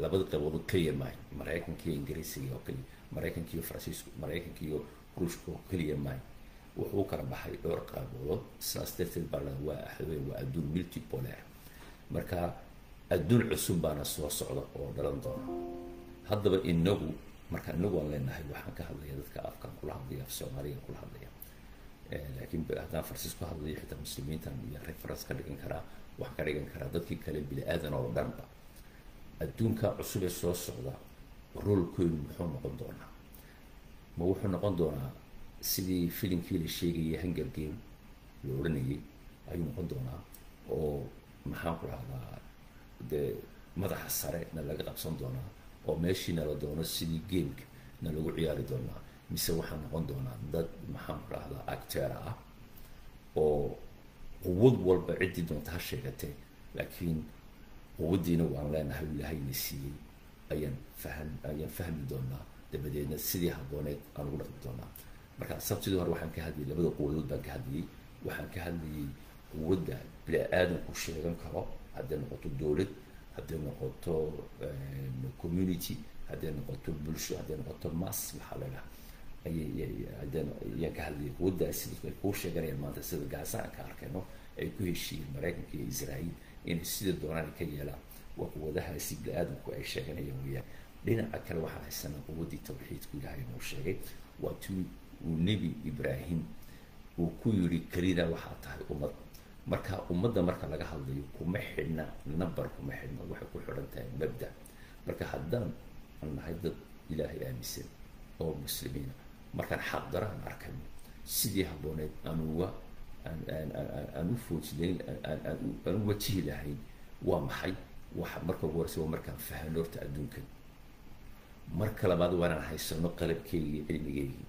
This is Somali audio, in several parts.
labada qaybood oo keliya maayo maraykanka iyo ingiriisiga oo keliya maraykanka iyo faransiisku maraykanka iyo ruushka oo keliya maayo wuxuu kala baxay dhowr qaybood sidaas darteed baa la waa axwey waa adduun multipolar marka adduun cusub baana soo socda oo dhalan doona haddaba inagu marka inagu aan leenahay waxaan ka hadlaya dadka afkan kula hadlaya af soomaaliga kula hadlaya laakiin haddaan farsiis ku hadlayo xitaa muslimiintan iyo reference ka dhigan karaa waxaan ka dhigan karaa dadkii kale bini aadan oo dhanba adduunka cusub ee soo socda roolkoodu muxuu noqon doonaa ma wuxuu noqon doonaa sidii filimkii la sheegayay hunger game la odhanayay ayuu noqon doonaa oo maxaan ku rahdaa dee madaxa sare na laga qabsan doonaa oo meeshii nala doono sidii gameka na lagu ciyaari doonaa mise waxaa noqon doonaa dad maxaan ku rahdaa actera ah oo quwad walba ciddii doonta ha sheegatee laakiin quwaddiina waan leenahay ilaahayna siiyey ayaan fahm ayaan fahmi doonaa dabadeedna sidii habbooneed aan ugu dhaqmi doonaa marka sabtidii hore waxaan ka hadlayay labada quwadood baan ka hadlayay waxaan ka hadlayay quwadda bini-aadanku sheegan karo hadday noqoto dowlad hadday noqoto community hadday noqoto bulsho hadday noqoto mass maxaa leedaha ayayaan ka hadlayay quwaddaasi dadku ay kuu sheeganayaan maanta sida gaasa aan ka arkayno ay ku heshiiyeen maraykanka iyo israa'iil inay sida doonaan ay ka yeelaan waa quwadahaasi bini-aadanku ay sheeganayaan weeyaan dhinaca kale waxaan haysanaa quwaddii tawxiidku ilaahay noo sheegay waa tii uu nebi ibraahim uu ku yidhi kelida waxaa tahay ummad marka ummadda marka laga hadlayo kuma xidhna number kuma xidhna waxay ku xidhan tahay mabda marka haddaan aan nahay dad ilaahay aaminsan oo muslimiina markaan xaqdara aan arkayno sidii habbooneed aan uga aan u foojinayn aan u wajihi lahayn waa maxay waxa marka ugu horeysa waa markaan fahano horta adduunkan marka labaad waa inaan haysano qalabkeygii iyo cilmigeygii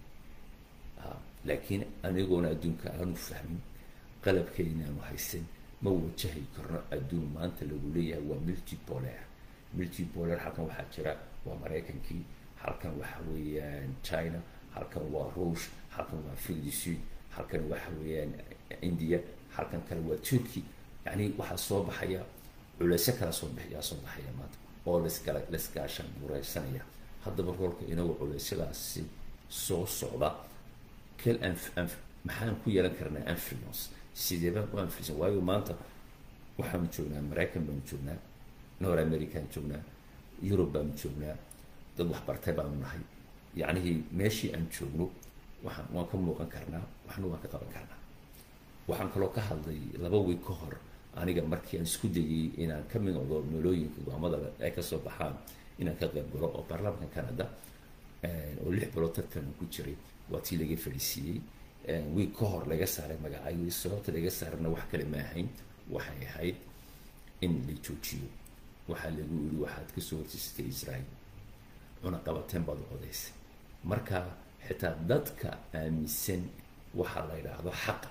laakiin anigoona adduunka aanu fahmin qalabkeygina aanu haysan ma wajahi karno adduun maanta lagu leeyahay waa multipolar multipolar halkan waxaa jira waa maraykankii halkan waxa weeyaan china halkan waa ruush halkan waa fildi sud halkan waxa weeyaan india halkan kale waa turkey yani waxaa soo baxaya culeysyo kala soo bixiyaa soo baxaya maanta oo laskala laskaashan bureysanaya haddaba roolka inagu culeysyadaasi soo socda kel anf maxaan ku yeelan karnaa influence sidee baan ku influence waayo maanta waxaanu joognaa maraykan baanu joognaa nor american joognaa yurub baanu joognaa dad waxbartay baanu nahay yacnihii meeshii aan joogno waxaan waan ka muuqan karnaa waxna waan ka qaban karnaa waxaan kaloo ka hadlay laba week ka hor aniga markii aan isku dayay inaan ka mid noqdo meelooyinka go'aamada ay kasoo baxaan inaan ka qayb galo oo baarlamaanka canada oo lix bilood tartan ku jiray waa tii laga fadhiisiiyey wiig ka hor laga saaray magacayii sababta laga saarana wax kale ma ahayn waxay ahayd in la joojiyo waxaa lagu yiri waxaad kasoo horjeysatay israel cunaqabateen baad u codaysay marka xitaa dadka aaminsan waxaa la yidhaahdo xaqa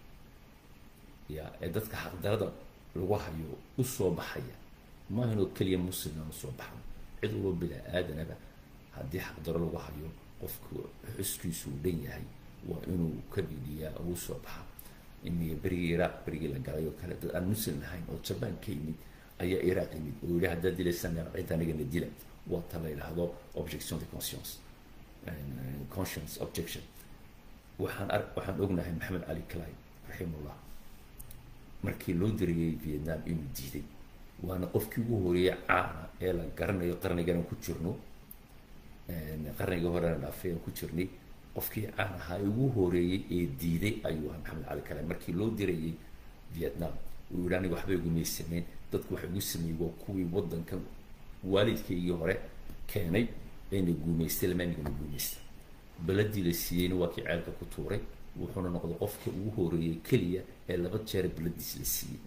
ya ee dadka xaqdarada lagu hayo u soo baxaya maaha inoo keliya muslimna usoo baxan cid walba bilaa aadanaba haddii xaqdaro lagu hayo qofku xuskiisu uu dhan yahay waa inuu ka dhidiyaa ugu soo baxa imiga berigii iraaq berigii la galay oo kale dad aan muslim ahayn oo jabaan ka yimid ayaa iraaq yimid oo yidhi haddaad dilaysaan cid anigana dila waa ta la yidhaahdo objection de conscience conscience objection waxaan ar waxaan ognahay maxamed cali clay raximullah markii loo diriyey vietnam inuu diiday waana qofkii ugu horeeyey caana ee la garanayo qarnigan ku jirno qarniga horena dhaafay aan ku jirnay qofkii caan ahaa ugu horeeyey ee diiday ayuu ahaa maxamed cali kale markii loo dirayay vietnam uu yidhi aniga waxba igumay sameyn dadku waxa igu sameeyey waa kuwii waddankan waalidkaygii hore keenay ayna guumaystay lama anigana guumaysta beladii la siiyeyna waa kii ceelka ku tuuray wuxuuna noqday qofka ugu horeeyey keliya ee laba jeer beladiis la siiyey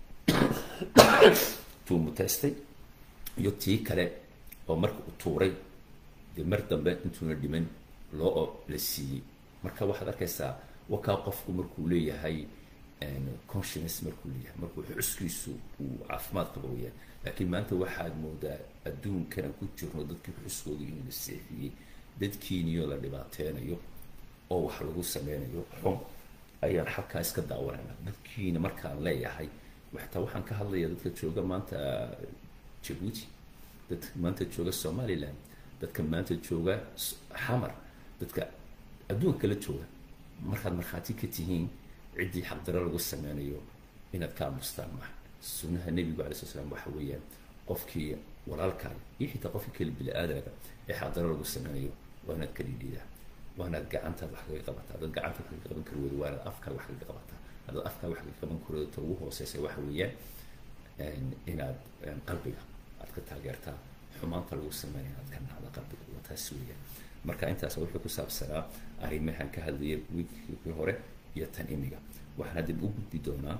tuu mutaystay iyo tii kale oo marka u tuuray dee mar dambe intuuna dhiman loo la siiyey marka waxaad arkaysaa wakaa qofku markuu leeyahay conscience markuu leeyahay markuu xuskiisu uu caafimaad qaba weyaan laakiin maanta waxaad moodaa adduunkana ku jirno dadkii xuskooda in la seexiyey dadkiiniyo la dhibaateynayo oo wax lagu sameynayo xun ayaan halkaa iska daawanayna dadkiina markaan leeyahay xataa waxaan ka hadlaya dadka jooga maanta jabuuti dadka maanta jooga somaliland dadka maanta jooga xamar dadka adduunka kala jooga markaad markhaati ka tihiin ciddii xaqdaro lagu sameynayo inaad ka aamustaan maaha sunnaha nebigu alay sla slam waxa weeyaan qofkii walaalkaaga iyo xitaa qofkii kale bili aadamka ee xaqdaro lagu sameynayo waa inaad ka dhidhiidaa waa inaad gacantaad wax kaga qabataa haddaad gacantaad kaga qaban kari weydo waa inaad afkaad wax kaga qabataa haddaad afkaad wax kaga qaban kari weydo ta ugu hooseysa waxa weeyaan inaad qalbiga aad ka taageertaa xumaanta lagu sameynaya aad ka nacda qalbiga waa taas weeyaan marka intaas wuxuu ku saabsanaa arrimahan ka hadlaya wiikii hore iyo tan imiga waxaan hadda u gudbi doonaa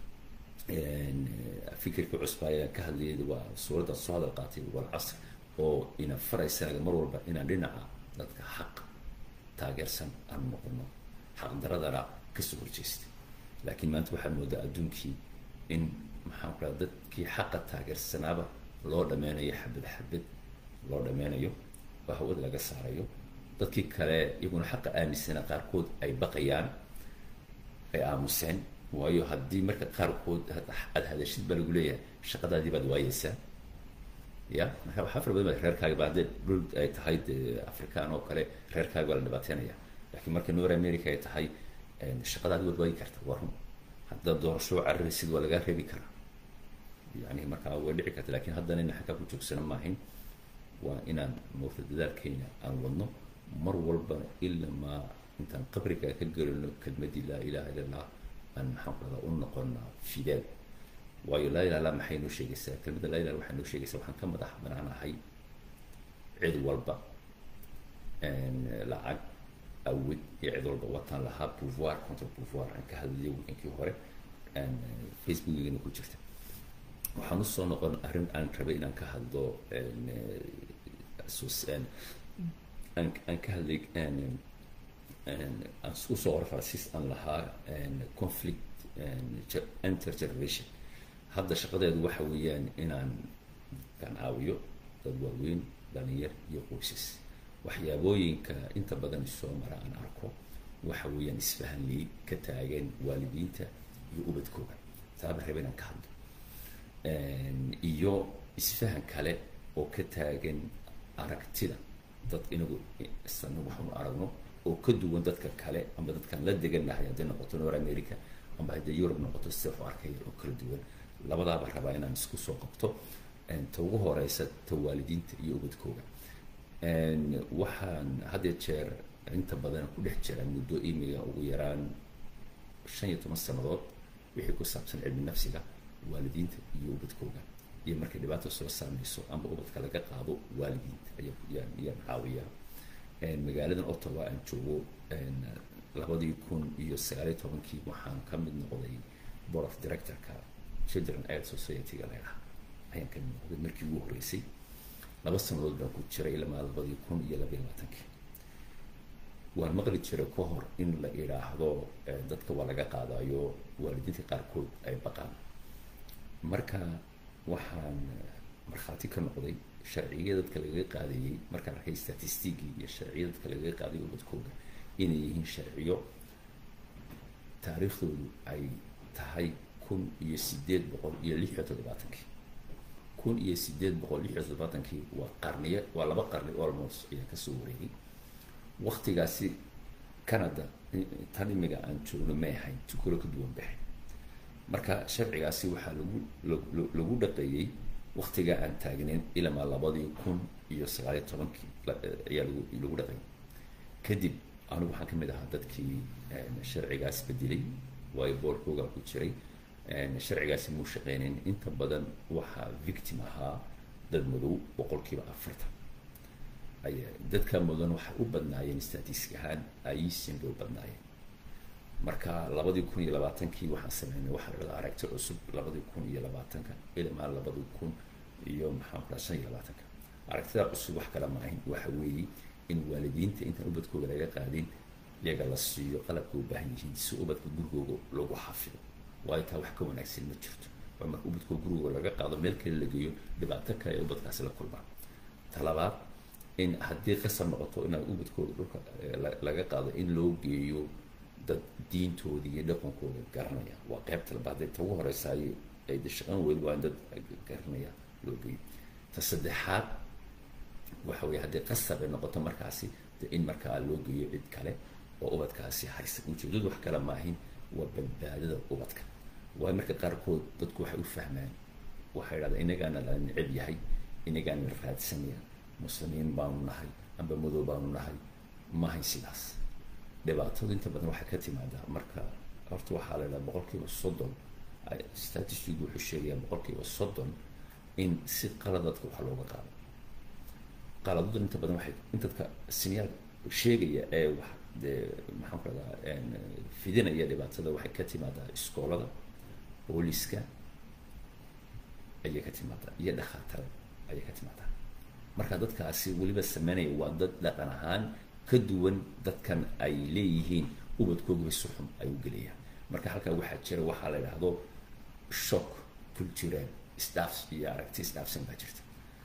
fikirka cusba ayaan ka hadlayay waa suuradda soo hadal qaatay walcasr oo ina faraysaga mar walba inaan dhinaca dadka xaq taageersan aan noqono xaqdaradana kasoo horjeestay laakiin maanta waxaa moodaa adduunkii in maxaan ku raha dadkii xaqa taageersanaaba loo dhameynayo xabad xabad loo dhameynayo oo hawada laga saarayo dadkii kale iyaguna xaqa aaminsana qaarkood ay baqayaan ay aamuseen waayo haddii marka qaarkood aada hadashid baa lagu leeyahay shaqadaadii baad waayeysaa ya marka waxaa fara badan ba reerkaaga ba haddee dhul ay tahay de african oo kale reerkaaga baa la dhibaateynaya lakiin marka nor america ay tahay shaqadaadi waad waayi karta waa run haddaad doorasho cararaysid waa lagaa reebi karaa yani markaa way dhici karta lakin haddana ina xaggaa ku joogsana maahin waa inaan moogta dadaalkeena aan wadno mar walbana ila maa intaan qabriga ka gelino kelmadii laa ilaha illa allah aan maxaan ku radaa u noqonaa fideel waayo laa ilaha illa maxay noo sheegaysaa kelmadda laa ilaha waxay noo sheegaysaa waxaan ka madax banaanahay cid walba lacag awid iyo cid walba wataan lahaa pouvoir contre pouvoir aan ka hadlayay weekankii hore facebookigana ku jirta waxaan usoo noqon arrin aan rabay inaan ka hadlo aan aan ka hadlay aan usoo qora faransiis aan lahaa conflict intergeneration hadda shaqadeedu waxa weeyaan inaan kan caawiyo dad waaweyn dhalinyar iyo qoysas waxyaabooyinka inta badan soo mara aan arko waxa weeyaan isfahanlii ka taagan waalidiinta iyo ubadkooda taaba raba inaan ka hadlo iyo isfahan kale oo ka taagan aragtida dad inagu isana waxaanu aragno oo ka duwan dadka kale amba dadkaan la deganahay hadday noqoto nor america amba hadday europe noqoto sida waxu arkaya oo kala duwan labadaaba rabaa inaan isku soo qabto ta ugu horeysa ta waalidiinta iyo ubadkooga waxaan hadya jeer inta badan ku dhex jira muddo imiga ugu yaraan shan iyo toban sannadood wixii ku saabsan cilmi nafsiga waalidiinta iyo ubadkooga iyo markay dhibaata soo saameyso amba ubadka laga qaado waalidiinta ayaan ayaan caawiyaa magaaladan ottawa aan joogo labadii kun iyo sagaaliyo tobankii waxaan ka mid noqday board of directorka children aid society-ga leedaha ayaan ka mid noqday markii ugu horreysay laba sanadood baan ku jiray ilmaa labadii kun iyo labayo labaatankii waan maqli jiray ka hor in la idhaahdo dadka waa laga qaadayo waalidiinta qaarkood ay baqaan marka waxaan markhaati ka noqday sharciga dadka lagaga qaadayey markaan arkay statistigii iyo sharciya dadka lagaga qaadayo ubadkooda inay yihiin sharciyo taariikhdoodu ay tahay kun iyo sideed boqol iyo lix iyo toddobaatankii kun iyo sideed boqol lix iyo toddobaatankii waa qarniyo waa laba qarni almost ayaa kasoo wareegay waktigaasi canada tan imiga aan joogno may ahayn tukalo ka duwan baxay marka sharcigaasi waxaa lagu lagu dhaqeeyey waktigaa aan taagneyn ilamaa labadii kun iyo sagaaliyo tobankii ayaa lagu lagu dhaqeeyay kadib anigu waxaan kamid ahaa dadkii sharcigaas bedelay waayo boorkoogaa ku jiray sharcigaasi muu shaqeyneyn inta badan waxaa victim ahaa dad madow boqolkiiba afartan ay dadka mudan waxay u badnaayeen statistic ahaan aisin bay u badnaayeen marka labadii kun iyo labaatankii waxaan sameynay waxaa la dhahdaa aragti cusub labadii kun iyo labaatanka ilmaa labadii kun iyo maxaan ku dhaha shan iyo labaatanka aragtida cusub wax kale ma ahin waxa weeye in waalidiinta intaan ubadkooga laga qaadin iyaga la siiyo qalabka u baahan yihiin si ubadka gurigooga lagu xafido waayo taa wax ka wanaagsan ma jirto waa marka ubadkooga gurigooga laga qaado meel kale la geeyo dhibaato kale ee ubadkaasi la kulmaan talabaad in haddii qasab noqoto inaad ubadkooda dhulka laga qaado in loo geeyo dad diintooda iyo dhaqankooda garanaya waa qeybta labaad ta ugu horeysaayo ay de shaqan weli waa in dad garanaya loo geeyo ta saddexaad waxa weeye haddii qasab ay noqoto markaasi de in markaa loo geeyo cid kale oo ubadkaasi haysa ujeedadu wax kale maahin waa badbaadada ubadka waayo marka qaarkood dadku waxay u fahmaan waxay idhahdaan inagaana la neceb yahay inagaana la raadsanaya muslimiin baanu nahay amba madow baanu nahay mahay sidaas dhibaatadu inta badan waxay ka timaadaa marka horta waxaa la idhaha boqol kiiba soddon statistic wuxuu sheegayaa boqol kiiba soddon in si qaladadka wax looga qaado qaladadu inta badan waxay in dadka sinyaal sheegaya ee wax dee maxaan ku rahdaa fidinaya dhibaatada waxay ka timaadaa iskoolada booliska ayay ka timaadaa iyo dhakhaatara ayay ka timaadaa marka dadkaasi weliba sameynaya waa dad dhaqan ahaan ka duwan dadkan ay leeyihiin ubadkoogiba si xun ay u geliyaan marka halkaa waxaa jira waxaa la idhaahdo shock cultural staff iyo aragti staffsan baa jirta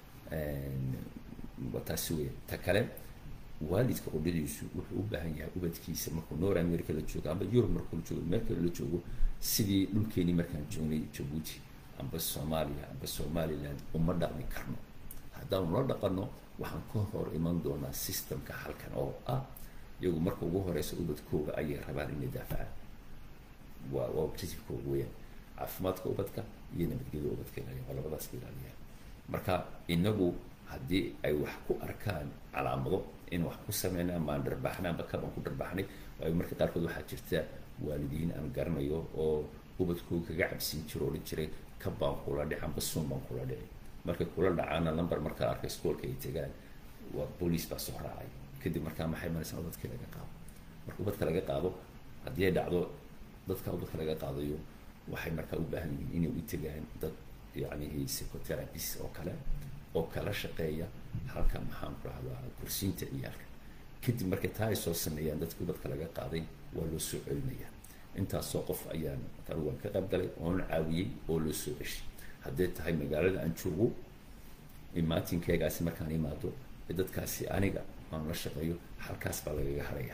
waa taasi weya ta kale waalidka qudhadiisu wuxuu u baahan yahay ubadkiisa markuu north america la joogo amba europe markuu la joogo meel kale la joogo sidii dhulkeenii markaan joognay jabuuti amba soomaaliya amba somaliland uma dhaqmi karno haddaanu la dhaqanno waxaan ka hor iman doonaa systemka halkan oo ah iyagu marka ugu horeysa ubadkooga ayay rabaan inay daafacaan waa waa objectivekooga weyaan caafimaadka ubadka iyo nabadgelyada ubadka ilaaliya waa labadaas ka ilaaliyaan marka inagu haddii ay wax ku arkaan calaamado in wax ku sameynaa maan dharbaaxnay amba kabaan ku dharbaaxnay waayo marka qaarkood waxaa jirta waalidiin aan garanayo oo ubadkooga kaga cabsiin jiro odhan jiray kabaan kula dhici amba suun baan kula dhici markay kula dhacaana number markaa arka iskoolka ay tegaan waa boolice baa soo raacay kadib markaa maxay maraysaa ubadka laga qaado marka ubadka laga qaado haddii ay dhacdo dadka ubadka laga qaadayo waxay markaa u baahan yihiin inay u tegaan dad yacni psychotherapist oo kale oo kala shaqeeya halka maxaan ku rahdaa kursiinta ciyaalka kadib markay taa ay soo sameeyaan dadka ubadka laga qaaday waa loo soo celinaya intaasoo qof ayaan anigu waan ka qayb galay oon caawiyey oo loo soo ceshay hadday tahay magaalada aan joogo imaatinkeegaasi markaan imaado ee dadkaasi aniga aan la shaqeeyo halkaas baa lagaga haraya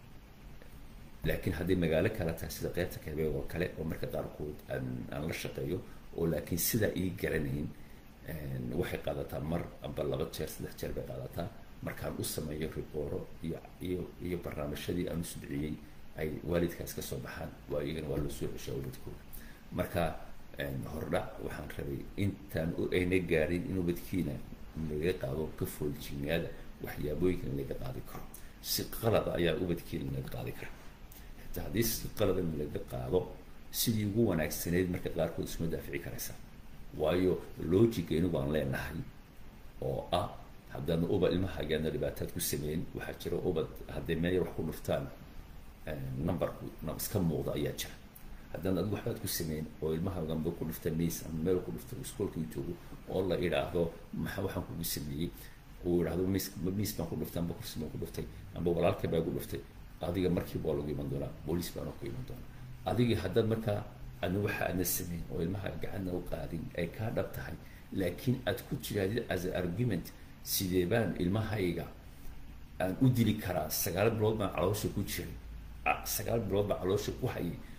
laakiin hadday magaalo kale tahay sida qeybta kabeeg oo kale oo marka qaarkood aan aan la shaqeeyo oo laakiin sidaa ii garanayn waxay qaadataa mar amba laba jeer saddex jeer bay qaadataa markaan u sameeyo ribooro iyo iyo iyo barnaamijyadii aan u sudciyey ay waalidkaas ka soo baxaan waa iyagana waa loo soo ceshaa ubadkooda marka hordhac waxaan rabay intaan ayna gaarin in ubadkiina laga qaado ka fooljignaada waxyaabooyinkan laga qaadi karo si qalada ayaa ubadkiina laga qaadi kara xitaa haddii si qaladan laga qaado sidii ugu wanaagsaneyd marka qaarkood isma daafici karaysaa waayo logigeenu baan leenahay oo ah haddaana ubad ilmahagaana dhibaataad ku sameyn waxaa jira ubad hadday meel wax ku dhuftaan numberku iska muuqda ayaa jira haddaan ad waxbaad ku sameyn oo ilmahaaganba ku dhufta miis ama meel ku dhufta iskoolka u joogo oo la idhaahdo maxaa waxaan kugu sameeyey uu idhaahdo miis miis baan ku dhuftay amba kursi baan ku dhuftay amba walaalka baa ku dhuftay adiga markiiba waa lagu iman doonaa booliis baana ku iman doonaa adigii haddaad markaa adna waxa aadna sameyn oo ilmaha gacanna u qaadin ay kaa dhab tahay laakiin aad ku jiraadid as a argument sidee baan ilmahayga aan u dili karaa sagaal bilood baan caloosha ku jiray sagaal bilood baan caloosha ku hayay